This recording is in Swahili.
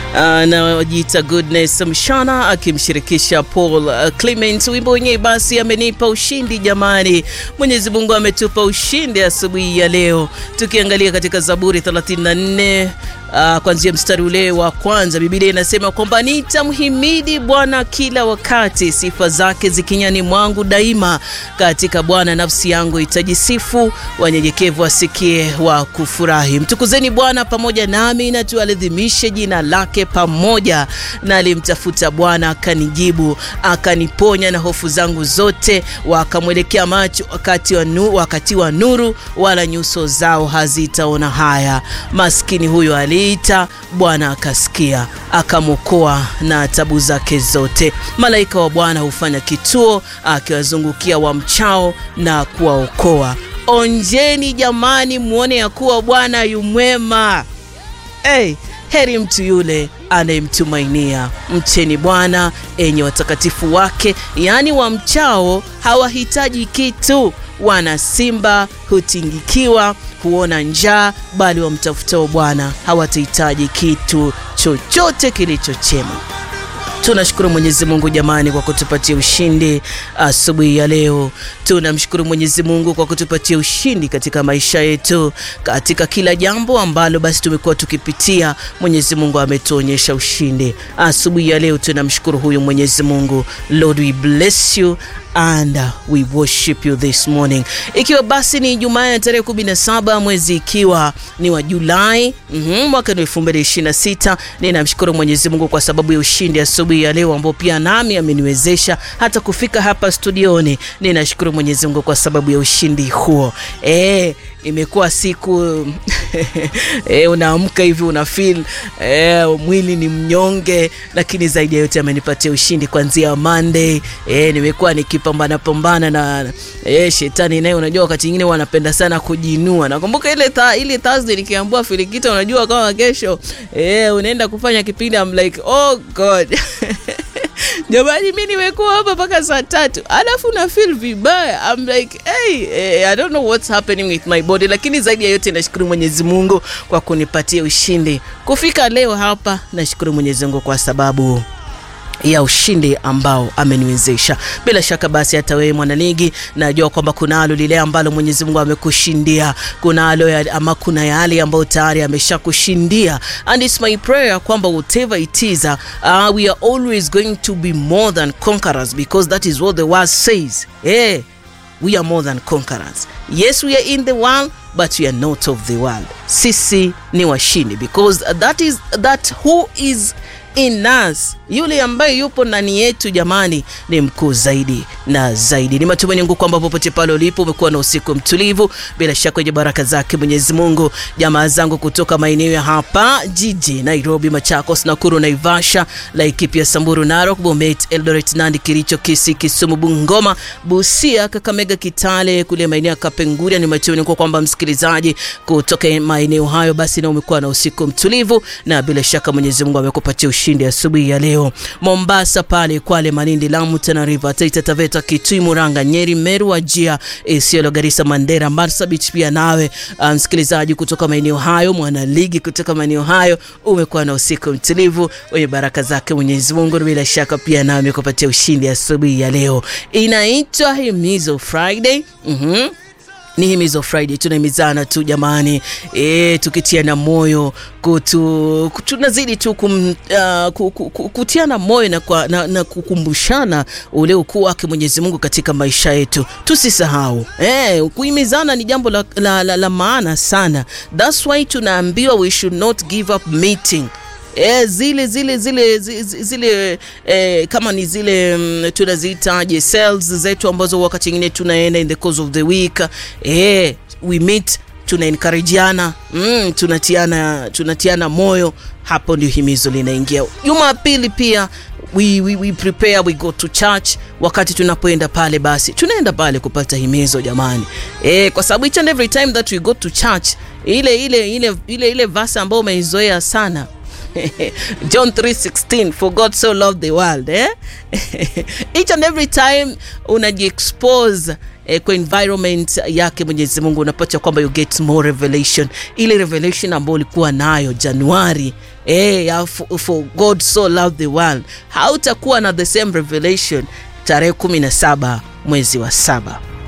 anajiita Goodness Mshana akimshirikisha Paul uh, Clement. Wimbo wenyewe basi amenipa ushindi jamani. Mwenyezi Mungu ametupa ushindi asubuhi ya leo, tukiangalia katika Zaburi 34 Uh, kuanzia mstari ule wa kwanza Biblia inasema kwamba nitamhimidi Bwana kila wakati, sifa zake zikinyani mwangu daima. Katika Bwana nafsi yangu itajisifu, wanyenyekevu wasikie wa kufurahi. Mtukuzeni Bwana pamoja nami, na tuadhimishe jina lake pamoja. Na alimtafuta Bwana akanijibu, akaniponya na hofu zangu zote. Wakamwelekea macho wakati wa, nu, wakati wa nuru, wala nyuso zao hazitaona haya. Maskini huyo ali ita Bwana akasikia akamwokoa na tabu zake zote. Malaika wa Bwana hufanya kituo akiwazungukia wamchao na kuwaokoa. Onjeni jamani, mwone ya kuwa Bwana yumwema. Hey, heri mtu yule anayemtumainia. Mcheni Bwana enye watakatifu wake, yaani wamchao hawahitaji kitu. Wana simba hutingikiwa huona njaa, bali wamtafutao Bwana hawatahitaji kitu chochote kilicho chema. Tunashukuru Mwenyezi Mungu jamani, kwa kutupatia ushindi asubuhi ya leo. Tunamshukuru Mwenyezi Mungu kwa kutupatia ushindi katika maisha yetu, katika kila jambo ambalo basi tumekuwa tukipitia. Mwenyezi Mungu ametuonyesha ushindi asubuhi ya leo. Tunamshukuru huyu Mwenyezi Mungu. Lord, we bless you and we worship you this morning. Ikiwa basi ni Ijumaa ya tarehe 17 mwezi ikiwa ni wa Julai mm -hmm, mwaka 2026. Ninamshukuru Mwenyezi Mungu kwa sababu ya ushindi asubuhi ya leo ambao pia nami ameniwezesha hata kufika hapa studioni. Ninashukuru Mwenyezi Mungu kwa sababu ya ushindi huo. Eh, imekuwa siku e, unaamka hivi una feel e, mwili ni mnyonge, lakini zaidi ya yote amenipatia ushindi kuanzia Monday. E, nimekuwa nikipambana pambana na e, shetani naye, unajua wakati mwingine wanapenda sana kujinua. Nakumbuka ile tha, ile Thursday nikiambiwa Filikita, unajua kama kesho e, unaenda kufanya kipindi, I'm like oh god Jamani, mi nimekuwa hapa mpaka saa tatu alafu na feel vibaya. I'm like hey, hey, I don't know what's happening with my body, lakini zaidi ya yote nashukuru Mwenyezi Mungu kwa kunipatia ushindi kufika leo hapa. Nashukuru Mwenyezi Mungu kwa sababu ya ushindi ambao ameniwezesha. Bila shaka basi, hata wewe mwanaligi, najua kwamba kunalo lile ambalo Mwenyezi Mungu amekushindia, kunalo ya, ama kuna yale ambayo tayari ameshakushindia, and it's my prayer kwamba whatever it is uh, we are always going to be more than conquerors because that is what the word says. Yeah, we are more than conquerors. Yes, we are in the world but we are not of the world. Sisi ni washindi because that is that who is in us, yule ambaye yupo ndani yetu jamani, ni mkuu zaidi na zaidi. Ni matumaini yangu kwamba popote pale ulipo umekuwa na usiku mtulivu, bila shaka kwenye baraka zake Mwenyezi Mungu. Jamaa zangu kutoka maeneo ya hapa jiji Nairobi, Machakos, Nakuru, Naivasha, Laikipia, Samburu, Narok, Bomet, Eldoret, Nandi, Kericho, Kisii, Kisumu, Bungoma, Busia, Kakamega, Kitale, kule maeneo ya Kapenguria. Ni matumaini yangu kwamba msikilizaji kutoka maeneo hayo basi na umekuwa na usiku mtulivu, na bila shaka Mwenyezi Mungu amekupatia ushindi asubuhi ya leo. Mombasa pale, Kwale, Malindi, Lamu, Tana River, Taita Taveta, Kitui, Muranga, Nyeri, Meru, Wajia, Isiolo, Garissa, Mandera, Marsabit pia nawe msikilizaji um, kutoka maeneo hayo, mwana ligi kutoka maeneo hayo, umekuwa na usiku mtulivu wenye baraka zake Mwenyezi Mungu, bila shaka pia nawe amekupatia ushindi asubuhi ya leo. Inaitwa Himizo Friday. mm-hmm. Ni Himizo Friday, tunahimizana tu jamani, e, tukitiana moyo kutu, tunazidi tu kum, uh, kutiana moyo na, kwa, na, na kukumbushana ule ukuu wake Mwenyezi Mungu katika maisha yetu. Tusisahau e, kuhimizana ni jambo la, la, la, la maana sana. That's why tunaambiwa we should not give up meeting E, zile zile zile zile, zile e, kama ni zile mm, tunaziitaje cells zetu ambazo wakati mwingine tunaenda in the course of the week e, we meet tuna encourageana mm, tunatiana tunatiana moyo. Hapo ndio himizo linaingia. Jumapili pia we, we, we prepare we go to church. Wakati tunapoenda pale, basi tunaenda pale kupata himizo jamani, e, kwa sababu each and every time that we go to church ile ile ile ile ile verse ambayo umeizoea sana John 3:16 for God so loved the world eh? each and every time unajiexpose eh, kwa environment yake Mwenyezi Mungu unapata kwamba you get more revelation, ile revelation ambayo ulikuwa nayo Januari eh, ya for, for God so loved the world, hautakuwa na the same revelation tarehe 17 mwezi wa saba.